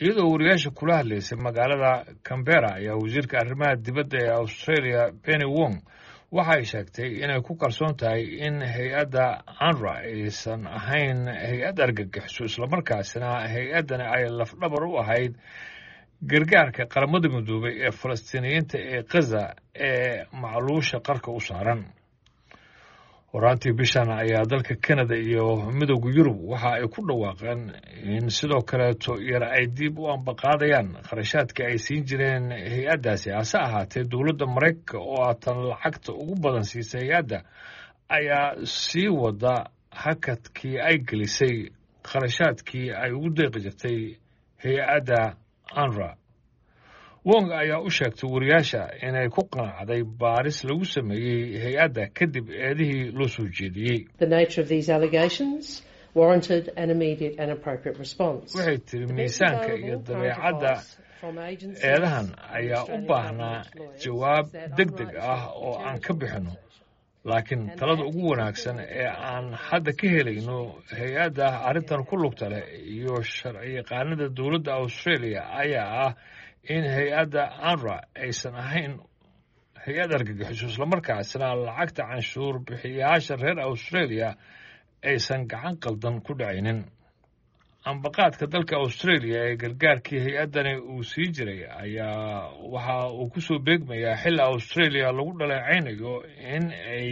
iyadoo wariyaasha kula hadlaysay magaalada cambera ayaa wasiirka arrimaha dibadda ee australia penny wong waxa ay sheegtay inay ku kalsoon tahay in hay-adda anra aysan ahayn hay-ad argagixiso islamarkaasina hay-addani ay lafdhabar u ahayd gargaarka qaramada midoobay ee falastiiniyiinta ee khaza ee macluusha qarka u saaran horaantii bishan ayaa dalka canada iyo midowda yurub waxa ay ku dhawaaqeen in sidoo kaleeto yar ay dib u ambaqaadayaan kharashaadka ay siin jireen hay-addaasi hase ahaatee dowladda maraykanka oo aatan lacagta ugu badan siisay hay-adda ayaa sii wada hakadkii ay gelisay kharashaadkii ay ugu deeqi jirtay hay-adda anra wong ayaa u sheegtay wariyaasha inay ku qanacday baaris lagu sameeyey hay-adda kadib eedihii loo soo jeediyey waxay tiri miisaanka iyo dabeecadda eedahan ayaa u baahnaa jawaab deg deg ah oo aan ka bixinno laakiin talada ugu wanaagsan ee aan hadda ka helayno hay-adda arrintan ku lugta leh iyo sharciyaqaanada dowladda australia ayaa ah in hay-adda anra aysan ahayn hay-ad argagixiso islamarkaasina lacagta canshuur bixiyayaasha reer australia aysan gacan qaldan ku dhacaynin ambaqaadka dalka australia ee gargaarkii hay-addani uu sii jiray ayaa waxa uu ku soo beegmayaa xilli australia lagu dhaleecaynayo in ay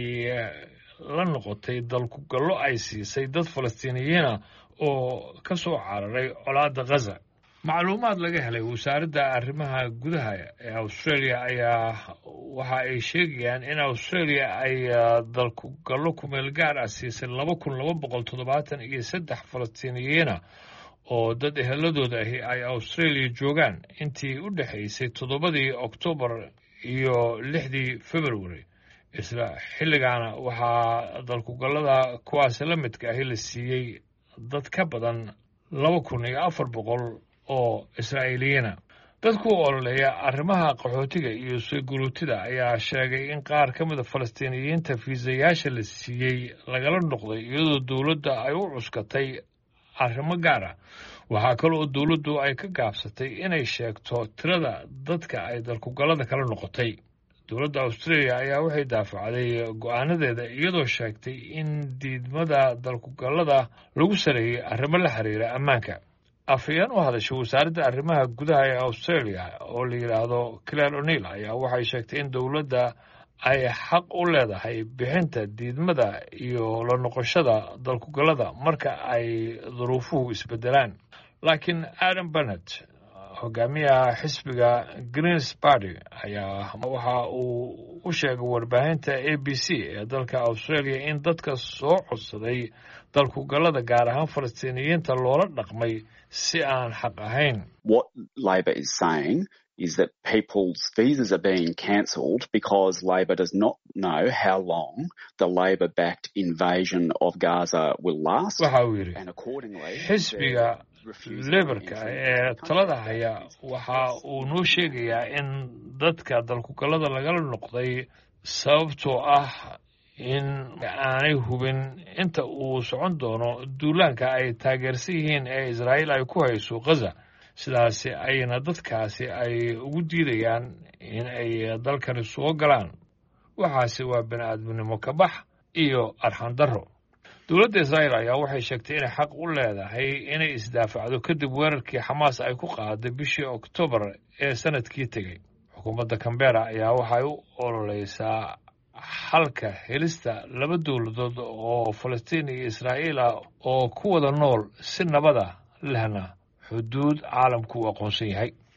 la noqotay dalkugallo ay siisay dad falastiiniyiina oo ka soo cararay colaadda khaza macluumaad laga helay wasaaradda arrimaha gudaha ee australia ayaa waxa ay sheegayaan in australia ay dalkugallo kumeel gaar ah siisay laba kun laba boqol toddobaatan iyo saddex falastiiniyiina oo dad eheladooda ahi ay australia joogaan intii u dhexaysay toddobadii oktoobar iyo lixdii february isla xilligaana waxaa dalkugallada kuwaasi la midka ahi la siiyey dad ka badan laba kun iyo afar boqol oo israa'iiliyiina dadku ololeeya arrimaha qaxootiga iyo sooguruutida ayaa sheegay in qaar ka mida falastiiniyiinta fiisayaasha la siiyey lagala noqday iyadoo dowladda ay u cuskatay arrimo gaar ah waxaa kale oo dowladdu ay ka gaabsatay inay sheegto tirada dadka ay dalkugallada kala noqotay dowladda australia ayaa waxay daafacday go-aanadeeda iyadoo sheegtay in diidmada dalkugallada lagu sareeyey arrimo la xiriira ammaanka afhayeen u hadashay wasaaradda arrimaha gudaha ee australia oo la yidhaahdo claire o'neil ayaa waxay sheegtay in dowladda ay xaq u leedahay bixinta diidmada iyo la noqoshada dalkugallada marka ay duruufuhu isbedelaan laakiin adam bennett hogaamiyaha xisbiga greens party ayaa waxa uu u sheegay warbaahinta a b c ee dalka australia in dadka soo codsaday dalkugallada gaar ahaan falastiiniyiinta loola dhaqmay si aan xaq ahayn is that people's visas are being cancelled because Labor does not know how long the Labor-backed invasion of Gaza will last. waxa uu yidhi xisbiga lebarka ee talada haya waxa uu noo sheegayaa in dadka dalkugallada lagala noqday sababtoo ah in aanay hubin inta uu socon doono duulaanka ay taageersan yihiin ee israa'iil ay ku hayso khaza sidaasi ayna dadkaasi ay ugu diidayaan in ay dalkani soo galaan waxaase waa bini aadminimo ka bax iyo arxan darro dowladda israa'iil ayaa waxay sheegtay inay xaq u leedahay inay isdaafacdo kadib weerarkii xamaas ay ku qaaday bishii oktoobar ee sanadkii tegey xukuumadda cambera ayaa waxay u ololeysaa xalka helista laba dowladood oo falastiin iyo israa'iil ah oo ku wada nool si nabada lehna xuduud caalamku uu aqoonsan yahay